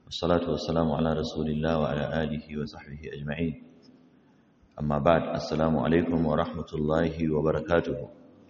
والصلاة والسلام على رسول الله وعلى آله وصحبه أجمعين أما بعد السلام عليكم ورحمة الله وبركاته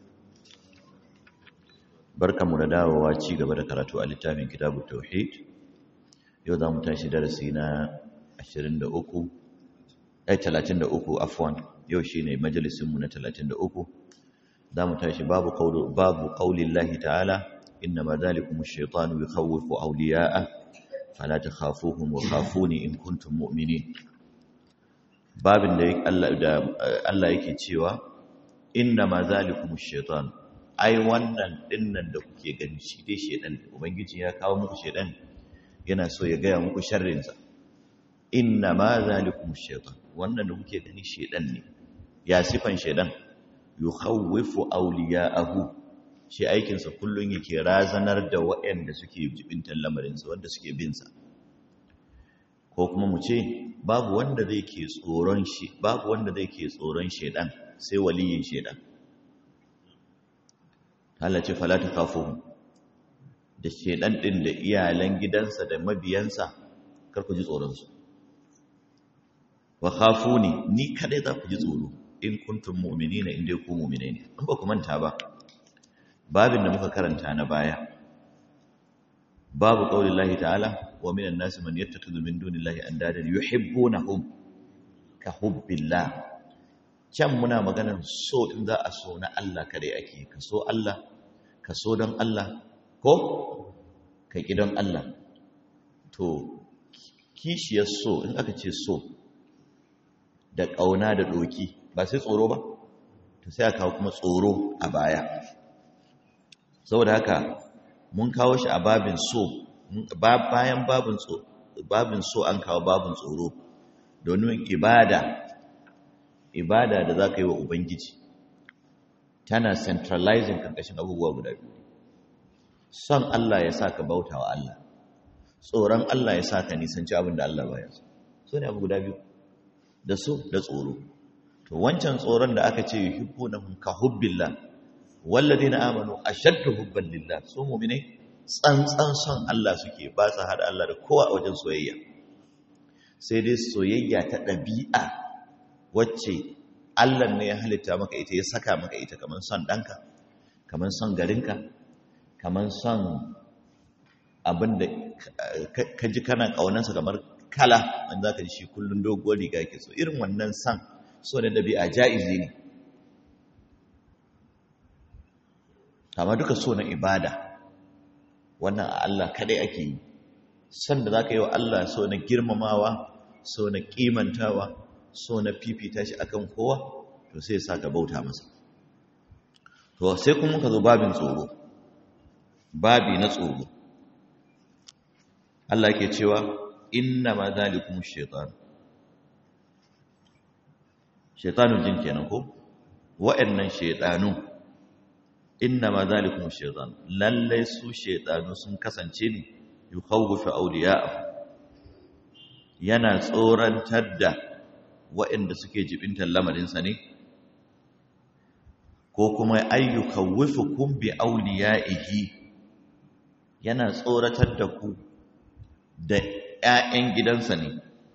بركة مرداء وواتي قبل كراتو الاتام كتاب التوحيد يوضا متاشي درسينا عشرين دا أكو أي تلاتين دا أكو عفوا يوشيني مجلس من تلاتين دا أكو دا متاشي باب قول, باب قول الله تعالى إنما ذلكم الشيطان يخوف أولياءه فلا تخافوهم وخافوني إن كنتم مؤمنين babin da Allah yake cewa inna ma zalikum shaitan ai wannan dinnan da kuke gani shi dai shedan ubangiji ya kawo muku shedan yana so ya gaya muku sharrin sa inna ma zalikum shaitan wannan da kuke gani shedan ne ya sifan shedan yukhawwifu awliya'ahu shi aikin sa kullun yake razanar da waɗanda suke jibintan lamarin sa wanda suke bin sa ko kuma mu ce babu wanda zai ke tsoron shi babu wanda zai ke tsoron shedan sai waliyin shedan Allah ce fala ta kafu da shedan din da iyalan gidansa da mabiyansa kar ku ji tsoron su wa khafuni ni kadai za ku ji tsoro in kuntum mu'minina in dai ku mu'minai ne an ba ku manta ba babin da muka karanta na baya babu qaulillahi ta'ala ومن الناس من يتخذ من دون الله اندادا يحبونهم كحب الله can muna maganar so in za a so na Allah kare ake ka so Allah ka so don Allah ko ka ki don Allah to kishiyar so in aka ce so da ƙauna da doki ba sai tsoro ba to sai aka kawo kuma tsoro a baya saboda haka mun kawo shi a babin so bayan babin so an kawo babin tsoro domin ibada ibada da za ka yi wa ubangiji tana centralizing karkashin abubuwa guda biyu son Allah ya sa ka bauta wa Allah tsoron Allah ya sa ka nisanci abin da Allah baya so so ne abu guda biyu da so da tsoro to wancan tsoron da aka ce yuhibbunahum ka hubbillah walladheena amanu ashaddu hubban lillah so mu'minai tsantsan son Allah suke ba su haɗa Allah da kowa a wajen soyayya sai dai soyayya ta ɗabi'a wacce Allah ne ya halitta maka ita ya saka maka ita kamar son ɗanka kamar son garinka kamar son abin da ka ji kana ƙaunansa kamar kala wanda za ka ji shi kullum doguwar riga ke so irin wannan son so da ɗabi'a ja'izi ne kama duka so na ibada wannan a Allah kadai ake yi san da zaka yi wa Allah so na girmamawa so na kimantawa so na fifita shi akan kowa to sai ya ka bauta masa to sai kuma ka zo babin tsoro babi na tsoro Allah yake cewa inna ma zalikum shaytan shaytanun jin kenan ko wa'annan shaytanun inna ma zalikum shaytan lalle su shaytanu sun kasance ne yukhawwifu awliya'ahu yana tsorantar da waɗanda suke jibintar lamarinsa ne ko kuma ayyukawwifukum bi awliya'ihi yana tsoratar da ku da ƴaƴan gidansa ne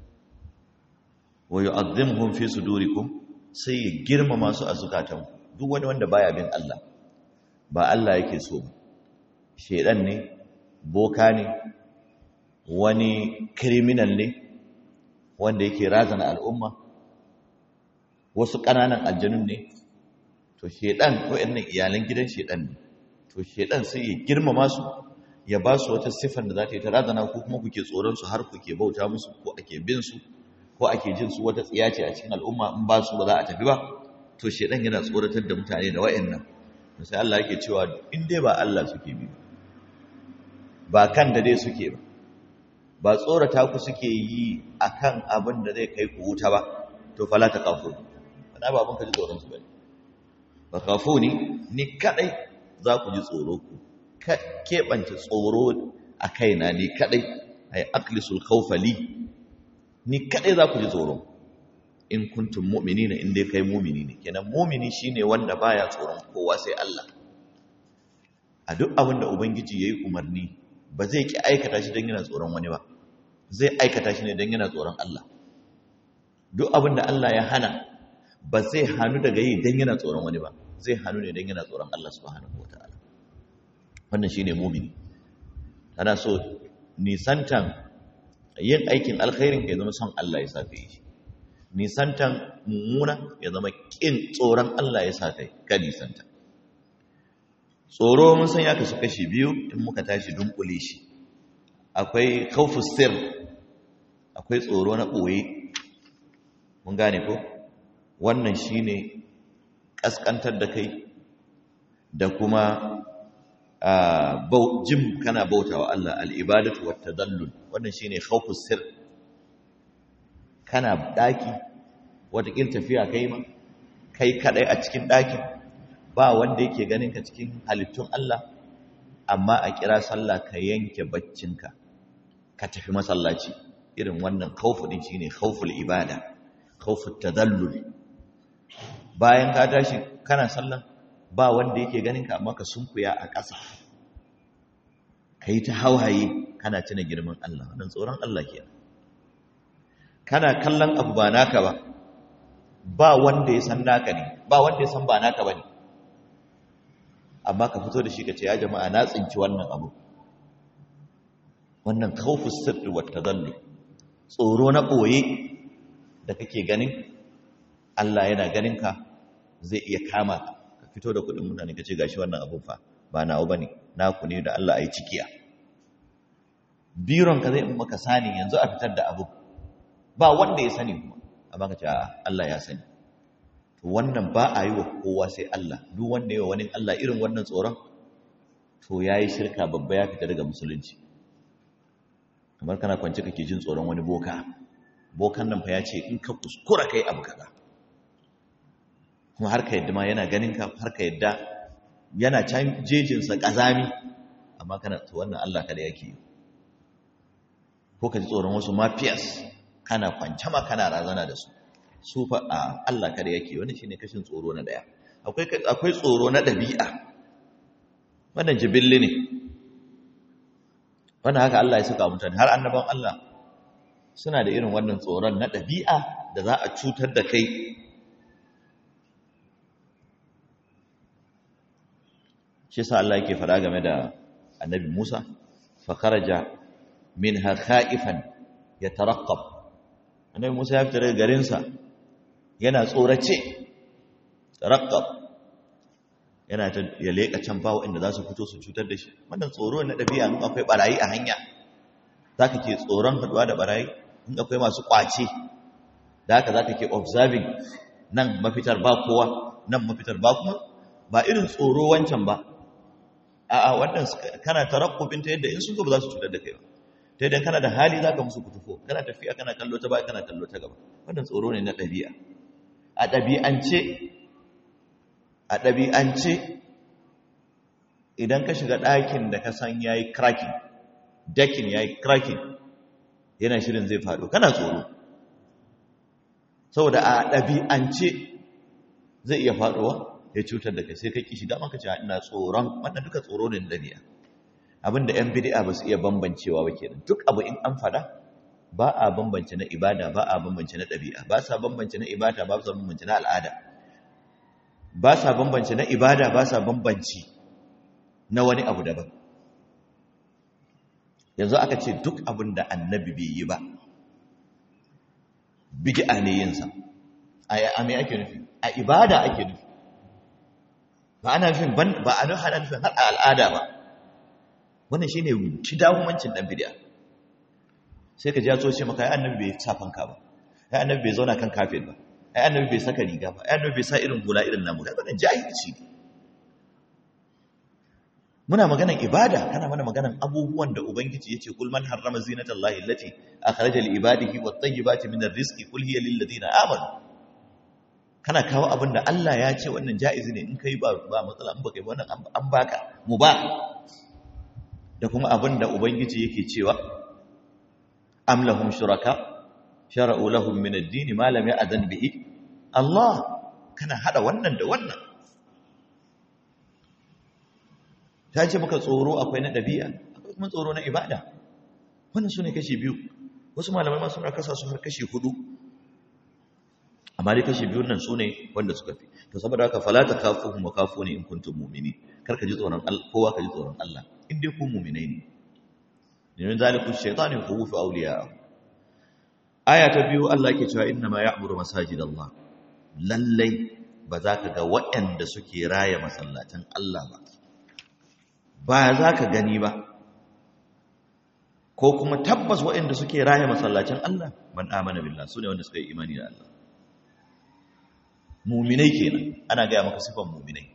wa yu'azzimuhum fi sudurikum sai ya girmama su a zukatanku duk wani wanda baya bin Allah ba Allah yake so shedan ne boka ne wani criminal ne wanda yake razana al'umma wasu ƙananan aljanun ne to shedan wayannan iyalan gidan shedan ne to shedan sai ya girmama su ya ba su wata siffar da za ta yi ta razana ko kuma kuke tsoron su har kuke bauta musu ko ake bin su ko ake jin su wata tsiya ce a cikin al'umma in ba su ba za a tafi ba to shedan yana tsoratar da mutane da wayannan sai Allah yake cewa in dai ba Allah suke bi ba kan da dai suke ba ba tsorata ku suke yi akan abin da zai kai ku wuta ba to fala ta kafu bana ba abin ka ji tsoron su bane ba kafu ni ni kadai za ku ji tsoro ku keɓance tsoro a kaina ni kadai ay aqlisul khawfa li ni kadai za ku ji tsoro in kuntum mu'minina in dai kai mu'mini ne kenan mu'mini shine wanda baya tsoron kowa sai Allah a duk abin da ubangiji yayi umarni ba zai ki aikata shi don yana tsoron wani ba zai aikata shi ne don yana tsoron Allah duk abin da Allah ya hana ba zai hannu daga yi don yana tsoron wani ba zai hannu ne don yana tsoron Allah subhanahu wa ta'ala wannan shi ne mumini ana so nisantan yin aikin alkhairin ya zama son Allah ya sa ka yi nisantan mummuna ya zama kin tsoron Allah ya sa kai ka nisanta tsoro mun san ya kasu kashi biyu in muka tashi dunkule shi akwai khawfus sir akwai tsoro na boye mun gane ko wannan shine kaskantar da kai da kuma jin kana bautawa Allah al-ibadatu wat tadallul wannan shine khawfus sir kana daki watakin tafiya kai ma kai kadai a cikin dakin ba wanda yake ganin ka cikin halittun Allah amma a kira sallah ka yanke baccinka ka tafi masallaci irin wannan khawfu din shine khawful ibada khawfut tadallul bayan ka tashi kana sallah ba wanda yake ganin ka amma ka sunkuya a ƙasa kai ta hawaye kana tuna girman Allah wannan tsoron Allah kenan kana kallon abu ba naka ba ba wanda ya san naka ne ba wanda ya san ba naka bane amma ka fito da shi ka ce ya jama'a na tsinci wannan abu wannan khawfus sirri wat tadallu tsoro na boye da kake ganin Allah yana ganin ka zai iya kama ka ka fito da kudin mutane ka ce gashi wannan abun fa ba nawo bane naku ne da Allah ayi cikiya biron ka zai maka sani yanzu a fitar da abu ba wanda ya sani kuma amma ka ce Allah ya sani wannan ba a yi wa kowa sai Allah duk wanda yi wa wani Allah irin wannan tsoron to ya yi shirka babba ya fita daga musulunci kamar kana kwanci kake jin tsoron wani boka bokan nan fa ya ce in ka kuskura kai abu kaza kuma har ka yadda ma yana ganin ka har ka yadda yana can jejinsa ƙazami amma kana to wannan Allah kada yake yi ko ka ji tsoron wasu mafiyas kana kwance ma kana razana da su su fa a Allah kada yake wani shine kashin tsoro na daya akwai akwai tsoro na dabi'a wannan jibilli ne wannan haka Allah ya saka mutane har annaban Allah suna da irin wannan tsoron na dabi'a da za a cutar da kai shi yasa Allah yake fara game da annabi Musa fa kharaja minha khaifan yataraqqab annabi Musa ya fita daga garinsa yana tsorace taraqqab yana ta ya leka can bawo inda za su fito su cutar da shi wannan tsoro na dabi'a in akwai barayi a hanya zaka ke tsoron haduwa da barayi in akwai masu kwace da haka zaka ke observing nan mafitar ba kowa nan mafitar ba kuma ba irin tsoro wancan ba a'a wannan kana tarakkubin ta yadda in sun zo ba za su cutar da kai ba ta yadda kana da hali za ka musu kutufo kana tafiya kana kallo ta baya kana kallo ta gaba wannan tsoro ne na ɗabi'a a ɗabi'ance a ɗabi'ance idan ka shiga ɗakin da ka san ya yi cracking dakin ya yi cracking yana shirin zai faɗo kana tsoro saboda a ɗabi'ance zai iya faɗowa ya cutar da kai sai ka ƙi shiga maka ce ina tsoron wannan duka tsoro ne na ɗabi'a abinda ‘yan bidi'a ba su iya bambancewa ba kenan duk abu in an fada ba a bambance na ibada ba a bambance na ɗabi'a ba sa bambance na ibada ba sa bambance na al'ada ba sa bambance na ibada ba sa bambance na wani abu daban yanzu aka ce duk abin da annabi bai yi ba bid'a ne yinsa a me ake nufi a ibada ake nufi ba ana nufin ba a nufin har a al'ada ba wannan shine kidahumancin dan bid'a sai ka ji ya ce maka ai annabi bai sa fanka ba ai annabi bai zauna kan kafin ba ai annabi bai saka riga ba ai annabi bai sa irin hula irin namu kaga wannan jahilci ne muna maganan ibada kana mana maganan abubuwan da ubangiji yace kul man harrama zinatallahi allati akhraja li ibadihi wat tayyibati min rizqi kul hiya lil ladina amanu kana kawo abin da Allah ya ce wannan jaizi ne in kai ba ba matsala in baka yi wannan an baka mu ba da kuma abin da Ubangiji yake cewa am lahum shuraka shara'u lahum min ad-din ma lam ya'zan bihi Allah kana hada wannan da wannan ta ce maka tsoro akwai na dabi'a akwai kuma tsoro na ibada wannan sune kashi biyu wasu malamai ma suna kasa su har kashi hudu amma dai kashi biyun nan sune wanda suka fi to saboda haka fala ta kafuhum wa kafuni in kuntum mu'minin kar ka ji tsoron Allah kowa ka ji tsoron Allah in dai ku mu'minai ne domin zaliku shaytanu yukhawwifu awliya'a aya ta biyu Allah yake cewa inna ma ya'muru masajidallah lallai ba za ka ga waɗanda suke raya masallatan Allah ba ba za ka gani ba ko kuma tabbas waɗanda suke raya masallacin Allah man amana billah su ne wanda suka yi imani da Allah muminai kenan ana gaya maka sifan muminai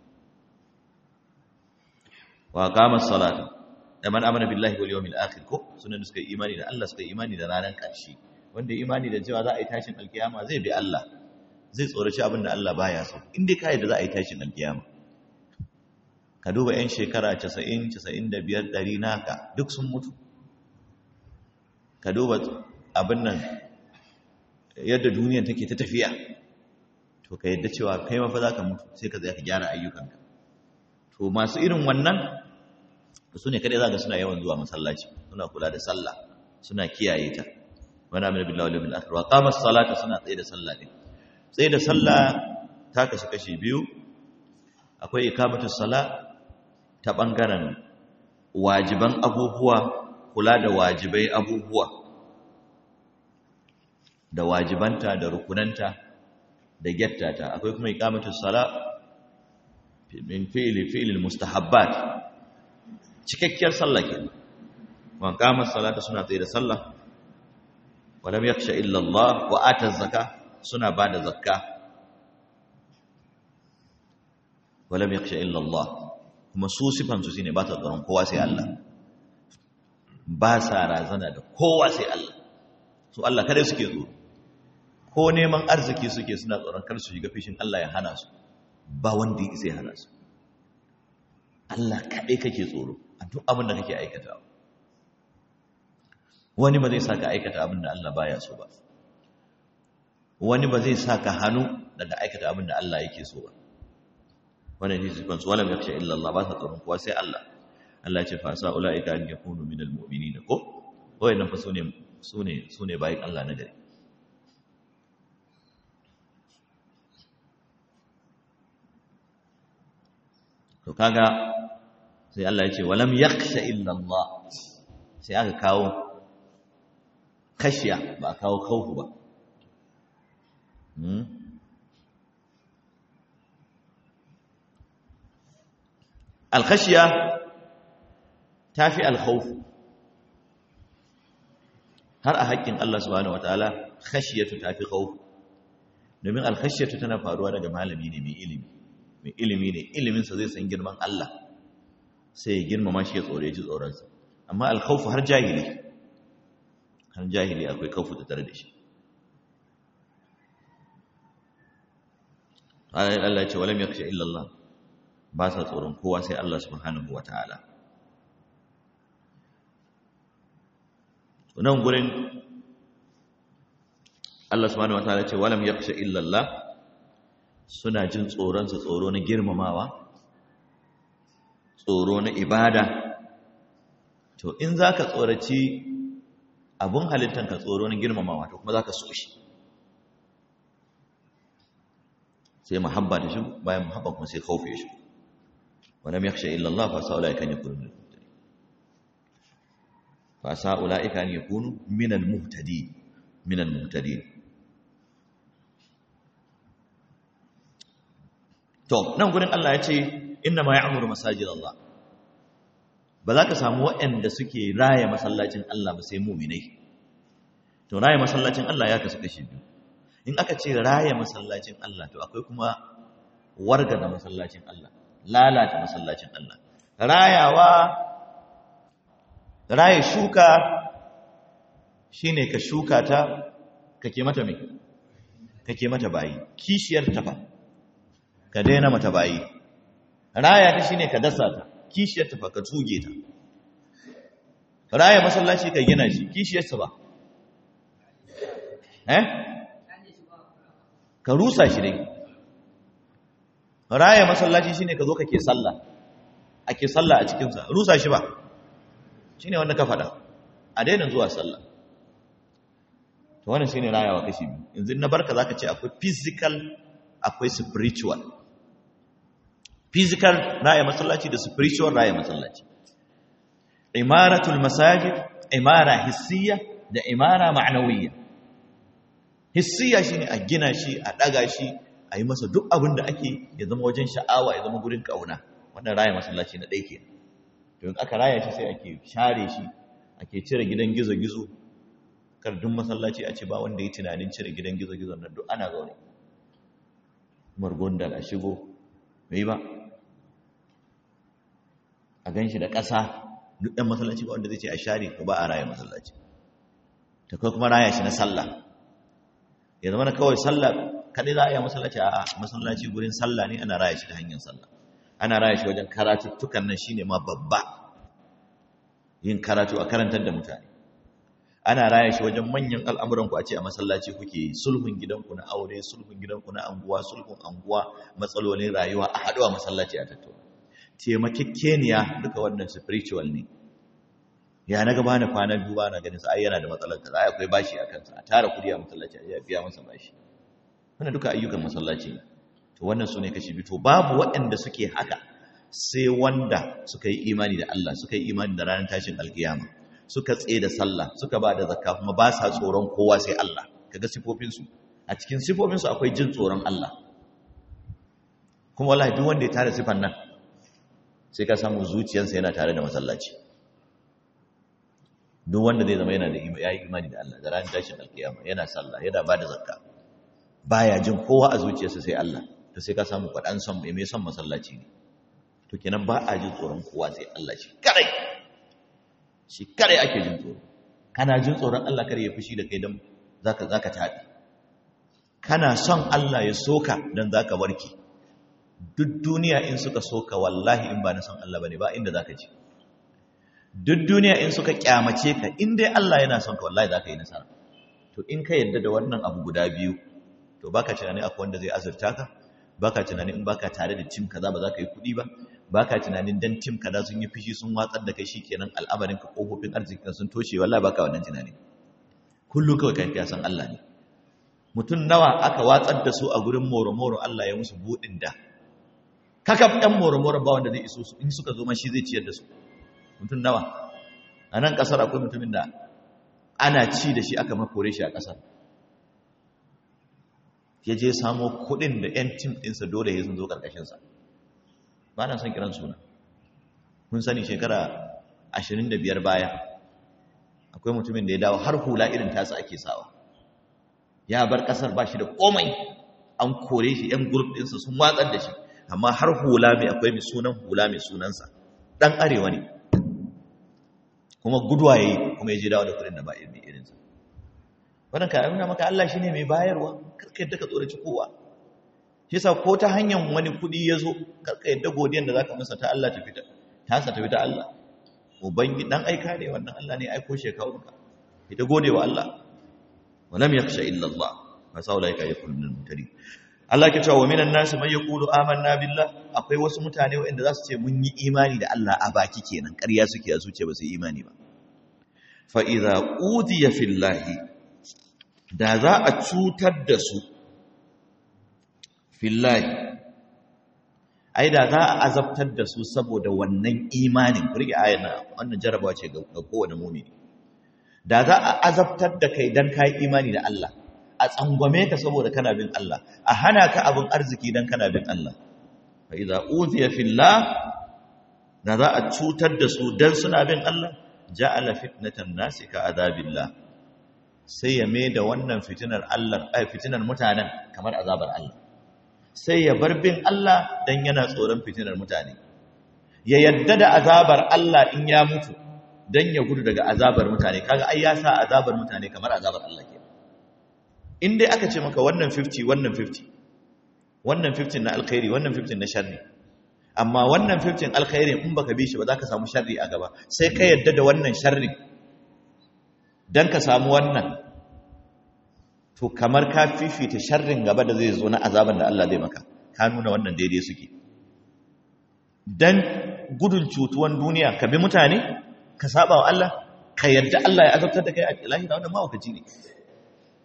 wa qama as-salata da man amana billahi wal yawmil akhir ko sunan da suka yi imani da Allah suka yi imani da ranar ƙarshe wanda imani da cewa za a yi tashin alkiyama zai bi Allah zai tsoraci abin da Allah baya so in dai kai da za a yi tashin alkiyama ka duba yan shekara 90 95 100 naka duk sun mutu ka duba abin nan yadda duniyar take ta tafiya to ka yadda cewa kai mafa za ka mutu sai ka zai ka gyara ayyukanka to masu irin wannan su ne kadai za ka suna yawan zuwa masallaci suna kula da sallah suna kiyaye ta wani amina billahi wal yawmil akhir wa qama as-salata suna tsaye da sallah ne tsaye da sallah ta kashi kashi biyu akwai ikamatu sala ta bangaren wajiban abubuwa kula da wajibai abubuwa da wajibanta da rukunanta da gettata akwai kuma ikamatu sala min fi'li fi'li mustahabbat cikakkiyar sallah kenan wa qama salata suna tsaye da sallah wa lam yakhsha illa Allah wa ata zakka suna bada zakka wa lam yakhsha illa Allah kuma su sifan su shine ba ta tsoron kowa sai Allah ba sa razana da kowa sai Allah su Allah kada suke tsoro ko neman arziki suke suna tsoron kar su shiga fishin Allah ya hana su ba wanda ya isa ya hana su Allah kaɗai kake tsoro a duk abin da kake aikata wani ba zai sa ka aikata abin da Allah baya so ba wani ba zai sa ka hannu daga aikata abin da Allah yake so ba wannan ne sifan su walam yakhsha illa Allah ba sa tsoron kowa sai Allah Allah ya ce fa sa ulaika an yakunu minal mu'minin ko wayannan fa sune sune sune bayin Allah na gari to kaga sai Allah ya ce walam yakhsha illa Allah sai aka kawo khashiya ba kawo khawfu ba hmm al-khashiya tafi al-khawf har a haƙƙin Allah subhanahu wataala khashiyatu tafi khawf domin al-khashiyatu tana faruwa daga malami ne mai ilimi mai ilimi ne iliminsa zai san girman Allah sai ya girmama shi ya tsore ji tsoronsa amma alkhawfu har jahili har jahili akwai khawfu da tare da shi Allah ya ce walam yakhsha illa Allah ba sa tsoron kowa sai Allah subhanahu wataala nan gurin Allah subhanahu wataala ya ce walam yakhsha illa Allah suna jin tsoronsa tsoro na girmamawa tsoro na ibada to in za ka tsoraci abin halittanka tsoro na girmamawa to kuma za ka so shi sai mahabba da shi bayan mahabba kuma sai kaufe shi wadda mai yakshe illallah fa sa'ula ikan ya kunu fa sa'ula ikan ya kunu minal muhtadi minal muhtadi to nan gurin Allah ya ce inna ma ya'muru masajid Allah ba za ka samu waɗanda suke raya masallacin Allah ba sai mu'minai to raya masallacin Allah ya kasu kashi biyu in aka ce raya masallacin Allah to akwai kuma warga da masallacin Allah lalata masallacin Allah rayawa raya shuka shine ka shuka ta kake mata me kake mata bayi kishiyar ta fa ka daina mata bayi raya ta shine ka dasa ta kishiyar ta ka tuge ta raya masallaci ka gina shi kishiyar ta ba eh ka rusa shi dai raya masallaci shine ka zo kake sallah ake sallah a cikin sa rusa shi ba shine wanda ka faɗa a daina zuwa sallah to wannan shine rayawa kashi biyu yanzu na barka zaka ce akwai physical akwai spiritual physical raya masallaci da spiritual raya masallaci imaratul masajid imara hissiya da imara ma'nawiyya hissiya shine a gina shi a daga shi a yi masa duk abin da ake ya zama wajen sha'awa ya zama gurin kauna wannan raya masallaci na ɗaya ke to in aka raya shi sai ake share shi ake cire gidan gizo-gizo kardun masallaci a ce ba wanda ya tunanin cire gidan gizo-gizo nan duk ana zaune margonda a shigo mai ba a gan shi da ƙasa duk ɗan masallaci ba wanda zai ce a share ko ba a raya masallaci ta kai kuma raya shi na sallah ya zama na kawai sallah kaɗai za a yi masallaci a masallaci gurin sallah ne ana raya shi ta hanyar sallah ana raya shi wajen karatuttukan nan shine ma babba yin karatu a karantar da mutane ana raya shi wajen manyan al'amuran ku a ce a masallaci kuke yi sulhun gidanku na aure sulhun gidanku na anguwa sulhun anguwa matsalolin rayuwa a haɗuwa masallaci a tattauna taimakekeniya duka wannan spiritual ne ya na gaba na kwana biyu ba na ganin sa ai yana da matsalar kaza ai akwai bashi a kansa a tara kudi a masallaci a biya masa bashi wannan duka ayyukan masallaci ne to wannan sune kashi biyu to babu waɗanda suke haka sai wanda suka yi imani da Allah suka yi imani da ranar tashin alkiyama suka tsaye da sallah suka ba da zakka kuma ba sa tsoron kowa sai Allah kaga sifofin su a cikin sifofin su akwai jin tsoron Allah kuma wallahi duk wanda ya tare sifan nan sai ka samu zuciyarsa yana tare da masallaci duk wanda zai zama yana da yayi imani da Allah da ranar tashin alkiyama yana sallah yana ba da zakka baya jin kowa a zuciyarsa sai Allah to sai ka samu kwadan son mai mai son masallaci ne to kenan ba a jin tsoron kowa sai Allah shi kadai shi kadai ake jin tsoro kana jin tsoron Allah kare ya fushi da kai dan zaka zaka tabi kana son Allah ya soka dan zaka warke duk duniya in suka soka wallahi in ba na son Allah bane ba inda zaka ji duk duniya in suka kyamace ka in dai Allah yana son ka wallahi zaka yi nasara to in ka yadda da wannan abu guda biyu to baka tunani akwai wanda zai azurta ka baka tunani in baka tare da tim kaza ba za ka yi kuɗi ba baka tunanin dan tim kaza sun yi fishi sun watsar da kai shikenan al'amarin ka kofofin arzikin sun toshe wallahi baka wannan tunani kullu kawai kai ka san Allah ne mutum nawa aka watsar da su a gurin moro-moro Allah ya musu buɗin da kakaf ɗan moro-moro ba wanda zai iso su in suka zo ma shi zai ciyar da su mutum nawa a nan ƙasar akwai mutumin da ana ci da shi aka makore shi a ƙasar ya je samo kuɗin da 'yan tim ɗinsa dole ya sun zo ƙarƙashinsa ba na son kiran suna kun sani shekara 25 baya akwai mutumin da ya dawo har hula irin tasa ake sawa ya bar ƙasar ba shi da komai an kore shi 'yan gurb ɗinsa sun watsar da shi amma har hula mai akwai mai sunan hula mai sunansa ɗan arewa ne kuma guduwa ya yi kuma ya je dawo da kudin da ba irin irinsa wannan ka nuna maka Allah shi ne mai bayarwa karka yadda ka tsoraci kowa shi sa ko ta hanyar wani kudi ya zo karka yadda godiyan da za ka masa ta Allah ta fita ta sa ta fita Allah ubangi dan aika ne wannan Allah ne aiko shi kawo ka ita gode wa Allah wa lam yakhsha illa Allah fa saulaika yakunu min mutari Allah ke cewa wa minan nasi man yaqulu amanna billah akwai wasu mutane waɗanda za su ce mun yi imani da Allah a baki kenan ƙarya suke a zuciya ba su yi imani ba fa idza udiya fillahi da za a cutar da su fillahi ai da za a azabtar da su saboda wannan imanin ku rike ayan wannan jarabawa ce ga kowane mu'mini da za a azabtar da kai dan kai imani da Allah a tsangwame ka saboda kana bin Allah a hana ka abin arziki dan kana bin Allah fa idza uziya fillah da za a cutar da su dan suna bin Allah ja'ala fitnatan nasi ka azabillah sai ya mai da wannan fitinar Allah ai fitinar mutanen kamar azabar Allah sai ya bar bin Allah dan yana tsoron fitinar mutane ya yadda da azabar Allah in ya mutu dan ya gudu daga azabar mutane kaga ai ya sa azabar mutane kamar azabar Allah ke in dai aka ce maka wannan 50 wannan 50 wannan 50 na alkhairi wannan 50 na sharri amma wannan 50 alkhairi in baka bi shi ba za ka samu sharri a gaba sai ka yadda da wannan sharri dan ka samu wannan to kamar ka fifita sharrin gaba da zai zo na azaban da Allah zai maka ka nuna wannan daidai suke dan gudun cutuwan duniya ka bi mutane ka saba wa Allah ka yadda Allah ya azabtar da kai a lahira wannan mawakaci ne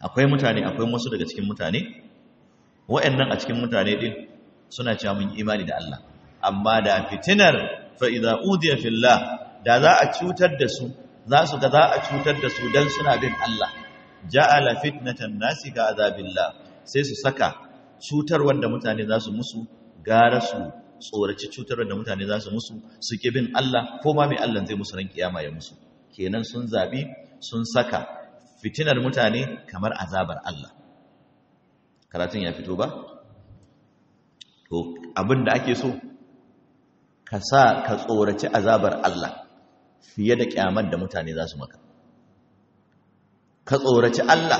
akwai mutane akwai wasu daga cikin mutane wa'annan a cikin mutane din suna cewa mun imani da Allah amma da fitinar fa idza udiya fillah da za a cutar da su za su ga za a cutar da su dan suna bin Allah ja'ala fitnatan nasi ka azabillah sai su saka cutar wanda mutane za su musu gara su tsoraci cutar wanda mutane za su musu su ki bin Allah ko ma mai Allah zai musu ran kiyama ya musu kenan sun zabi sun saka fitinar mutane kamar azabar Allah karatun ya fito ba to abin da ake so ka sa ka tsoraci azabar Allah fiye da kyamar da mutane za su maka ka tsoraci Allah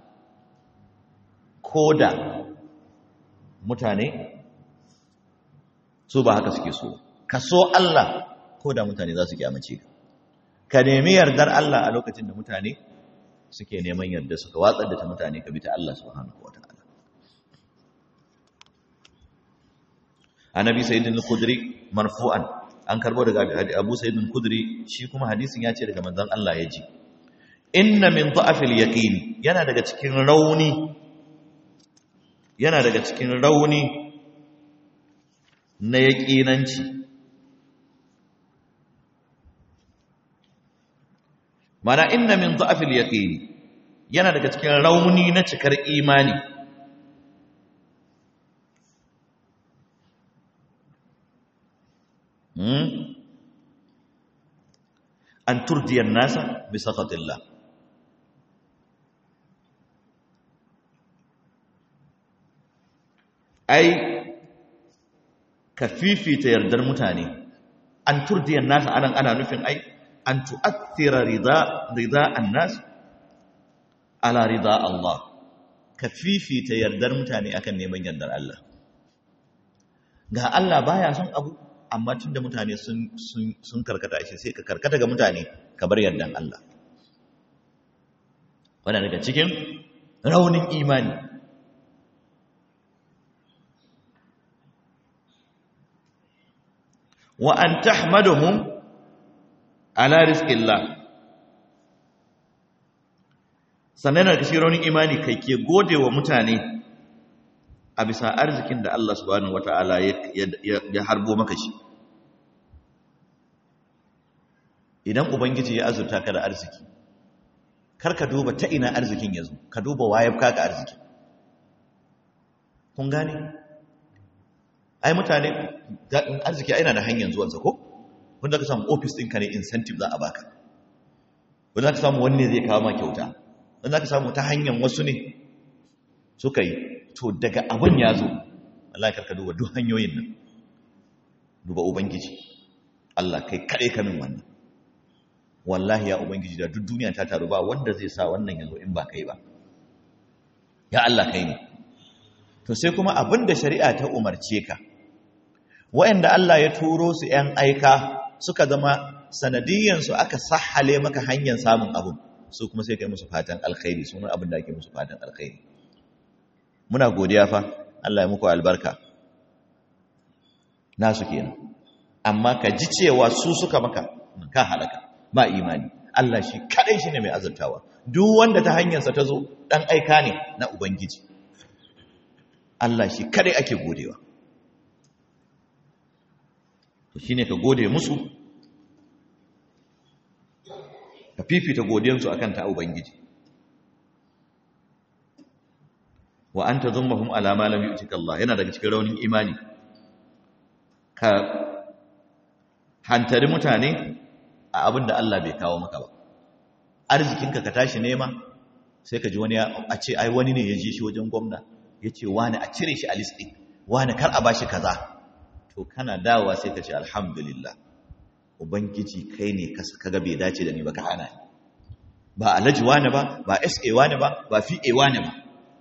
ko da mutane su ba haka suke so ka so Allah ko da mutane za su kyamace ka ka nemi yardar Allah a lokacin da mutane suke neman yarda suka watsar da ta mutane ka bi ta Allah subhanahu wataala annabi sayyidina al-khudri marfu'an an karbo daga abu sayyidina al-khudri shi kuma hadisin ya ce daga manzon Allah ya ji inna min dha'fil yaqin yana daga cikin rauni yana daga cikin rauni na yaqinanci mana inna min dha'fil yaqin yana daga cikin rauni na cikar imani an turdiyar nasa bisa fatillah ai ka fifita yardar mutane an turdiyar nasa anan ana nufin ai an tu'athira rida rida annas ala rida Allah ka fifita yardar mutane akan neman yardar Allah ga Allah baya son abu amma tunda mutane sun sun karkata shi sai ka karkata ga mutane ka bar yardan Allah wannan daga cikin raunin imani wa an tahmaduhum ala rizqillah sannan daga cikin raunin imani kai ke gode wa mutane a bisa arzikin da Allah subhanahu wata'ala ya harbo maka shi idan ubangiji ya azurta ka da arziki kar ka duba ta ina arzikin ya zo ka duba wayar ka arziki kun gane ai mutane arziki ai na da hanyar zuwansa ko wanda ka samu office ɗinka ne incentive za a baka wanda ka samu wanne zai kawo ma kyauta wanda ka samu ta hanyar wasu ne suka yi to daga abin ya zo Allah ya karka duba duk hanyoyin nan duba ubangiji Allah kai kaɗai ka min wannan wallahi ya ubangiji da duk duniya ta taru ba wanda zai sa wannan ya zo in ba kai ba ya Allah kai ne to sai kuma abin da shari'a ta umarce ka wa'anda Allah ya turo su ‘yan aika suka zama sanadiyyansu aka sahale maka hanyar samun abin su kuma sai kai musu fatan alkhairi sunan abin da ake musu fatan alkhairi muna godiya fa Allah ya muku albarka nasu kenan amma ka ji cewa su suka maka ka halaka ba imani Allah shi kadai shine mai azurtawa duk wanda ta hanyarsa ta zo dan aika ne na ubangiji Allah shi kadai ake godewa to shine ka gode musu ka fifita godiyansu akan ta ubangiji wa anta dhummahum ala ma lam yu'tika Allah yana daga cikin raunin imani ka hantari mutane a abin da Allah bai kawo maka ba arzikinka ka tashi nema sai ka ji wani a ce ai wani ne ya je shi wajen gwamna ya ce wani a cire shi a list ɗin wani kar a bashi kaza to kana dawowa sai ka ce alhamdulillah ubangiji kai ne kaga bai dace da ni ba ka hana ni ba alhaji wani ba ba sa wani ba ba fa wani ba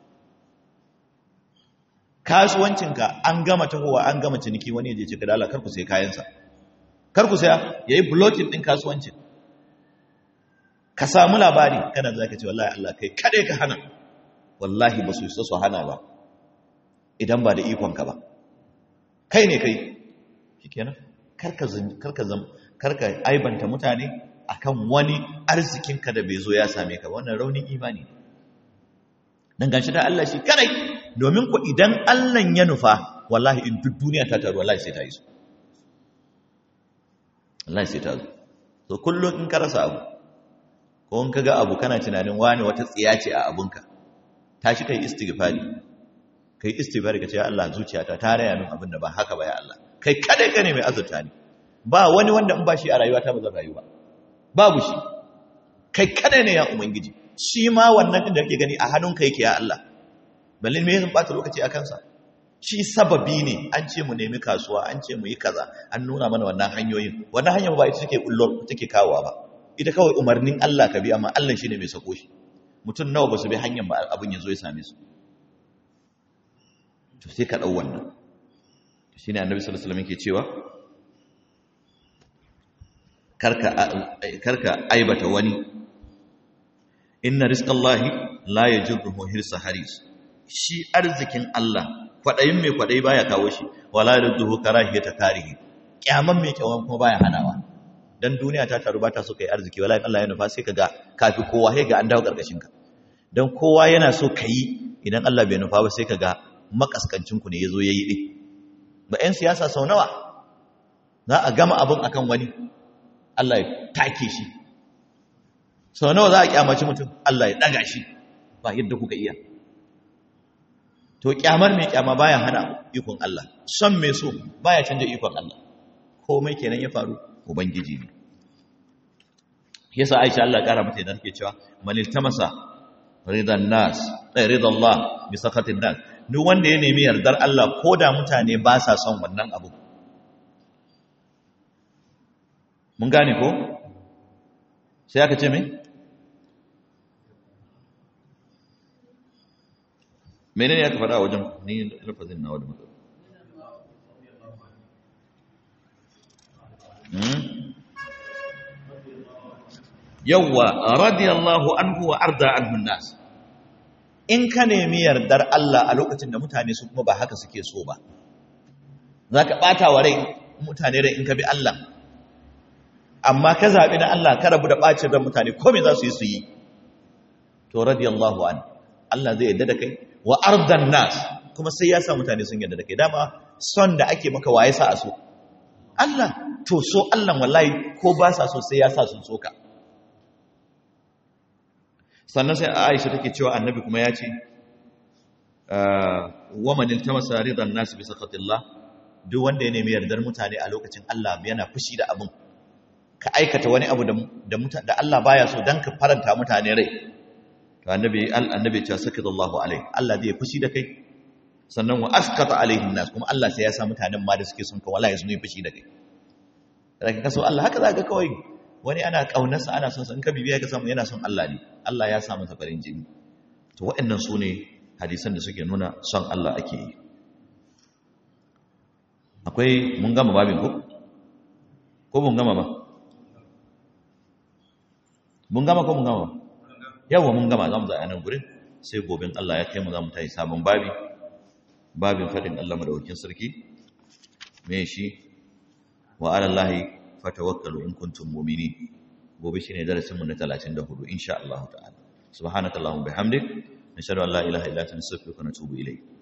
kasuwancinka an gama tahowa an gama ciniki wani ya je ce ka dala kar ku sai kayansa kar ku saya yayi blocking din kasuwancin ka samu labari kana za ka ce wallahi Allah kai kade ka hana wallahi ba su isa su hana ba idan ba da ikonka ba kai ne kai shikenan karka karka zam karka aibanta mutane akan wani arzikinka da bai zo ya same ka wannan raunin imani dan gashi da Allah shi kadai domin ku idan Allah ya nufa wallahi in duk duniya ta taru wallahi sai ta yi su wallahi sai ta zo to kullum in ka rasa abu ko in kaga abu kana tunanin wani wata tsiya ce a abunka tashi kai istighfari kai istighfari ka ce ya Allah zuciyata ta raya min abin da ba haka ba ya Allah kai kadai kane mai azurta ne ba wani wanda in ba shi a rayuwa ta ba zan rayu ba babu shi kai kadai ne ya ubangiji shi ma wannan din da kake gani a hannunka yake ya Allah balle me zan bata lokaci a kansa shi sababi ne an ce mu nemi kasuwa an ce mu yi kaza an nuna mana wannan hanyoyin wannan hanyar ba ita take kullo take kawowa ba ita kawai umarnin Allah ka bi amma Allah shine mai sako shi mutum nawa ba su bi hanyar ba abin ya zo ya same su to sai ka dau wannan shine annabi sallallahu alaihi wasallam yake cewa karka karka aibata wani inna rizqallahi la yajruhu hirsa haris shi arzikin Allah kwadayin mai kwadayi baya kawo shi wala yajruhu karahiyata karihi kyaman mai kyawan kuma baya hanawa dan duniya ta taru ba ta so kai arziki wallahi Allah ya nufa sai kaga kafi kowa sai ga an dawo karkashin ka dan kowa yana so kai idan Allah bai nufa ba sai kaga makaskancin ku ne yazo yayi din ba ƴan siyasa sau nawa za a gama abun akan wani Allah ya take shi sau nawa za a kyamaci mutum Allah ya daga shi ba yadda kuka iya to kyamar mai kyama baya hana ikon Allah son mai so baya canja ikon Allah komai kenan ya faru ubangiji ne yasa Aisha Allah kara mata idan take cewa man iltamasa ridan nas ay ridallah bi sakatin nas duk wanda ya nemi yardar Allah koda mutane ba sa son wannan abu mun gane ko sai aka ce me menene aka faɗa wajen ni lafazin na wadda matsala yawwa radiyallahu anhu wa arda anhu nas in ka nemi yardar Allah a lokacin da mutane su kuma ba haka suke so ba zaka bata wa rai mutane rai in ka bi Allah amma ka zabi na Allah ka rabu da bacin ran mutane komai za su yi su yi to radiyallahu anhu Allah zai yarda da kai wa ardan nas kuma sai ya sa mutane sun yarda da kai dama son da ake maka waye sa a so Allah to so Allah wallahi ko ba sa so sai ya sa sun soka sannan sai Aisha take cewa annabi kuma ya ce wa man iltamasa ridan nas bi sakatillah duk wanda ya nemi yardar mutane a lokacin Allah yana fushi da abin ka aikata wani abu da da Allah baya so dan ka faranta mutane rai to annabi annabi ya ce sakadallahu alaihi Allah zai fushi da kai sannan wa askata alaihin nas kuma Allah sai ya sa mutanen ma da suke son ka wallahi su ne fushi da kai daga kaso Allah haka zaka kawai wani ana kaunarsa ana son sa in ka bibiya ka samu yana son Allah ne Allah ya sa masa farin jini to waɗannan su ne hadisan da suke nuna son Allah ake yi akwai mun gama babin ko ko mun gama ba mun gama ko mun gama ba yawa mun gama za mu za a nan gurin sai gobin Allah ya kai mu za mu tayi sabon babi babin faɗin Allah madawakin sarki me shi wa alallahi fatawakkalu in kuntum mu'minin gobe shine darasin mu na 34 insha Allah ta'ala subhanakallahumma bihamdik nashhadu an la ilaha illa anta nastaghfiruka wa natubu ilayk